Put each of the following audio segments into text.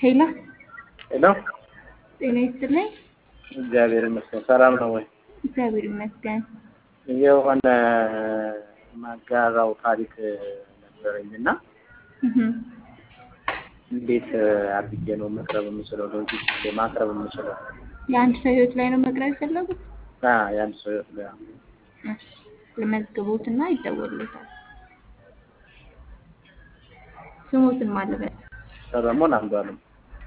ሄሎ ሄሎ ጤና ይስጥልኝ። እግዚአብሔር ይመስገን። ሰላም ነው ወይ? እግዚአብሔር ይመስገን። የሆነ ማጋራው ታሪክ ነበረኝ እና እህ እንዴት አድርጌ ነው መቅረብ የምችለው? ለዚህ ማቅረብ የምችለው የአንድ ሰው ህይወት ላይ ነው መቅረብ የፈለጉት? አዎ፣ የአንድ ሰው ህይወት ላይ እሺ፣ ልመዝግቦትና ይደወልለታል። ስሞትን ማለበት ሰለሞን አንዷለም።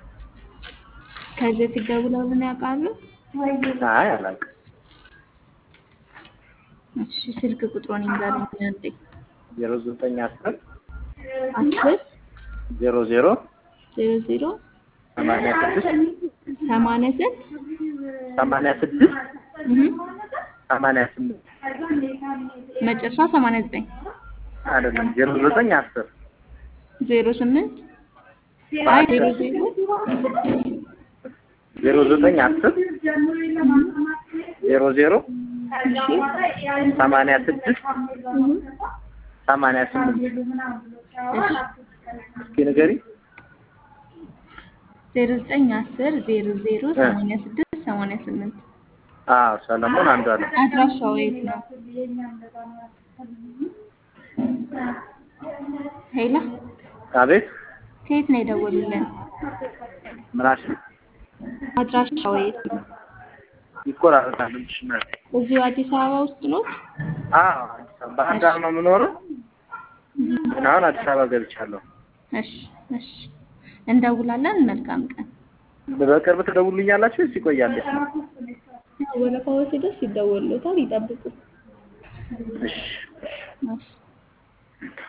ከዚህ በፊት ደውለውልን ያውቃሉ? አይ አላውቅም። እሺ፣ ስልክ ቁጥሩን ይንገሩኝ። እንዴ ዜሮ ዘጠኝ አስር አስር ዜሮ ዜሮ ዜሮ ዜሮ ሰማንያ ስድስት ሰማንያ ስንት ሰማንያ ስድስት እህ ሰማንያ ስምንት መጨረሻ ሰማንያ ዘጠኝ አይደለም ዜሮ ዘጠኝ አስር ዜሮ ስምንት አይ ዜሮ ዜሮ ዜሮ ዘጠኝ አስር ዜሮ ዜሮ ሰማንያ ስድስት ሰማንያ ስምንት እስኪ ንገሪ። ዜሮ ዘጠኝ አስር ዜሮ ዜሮ ሰማንያ ስድስት ሰማንያ ስምንት አዎ ሰለሞን አንዷለም። አድራሻው የት ነው? ሄሎ አቤት ከየት ነው የደወሉልን? ምናሽ አድራሻው የት ነው? ይቆራረጣል እንጂ ነው። እዚሁ አዲስ አበባ ውስጥ ነው? አዎ አዲስ አበባ ባህር ዳር ነው የምኖረው። ግን አሁን አዲስ አበባ ገብቻለሁ። እሺ እሺ፣ እንደውላለን። መልካም ቀን። በቅርብ ትደውሉልኛላችሁ ወይስ ይቆያል? ወረፋው ሲደርስ ይደወሉታል። ይጠብቁ። እሺ እሺ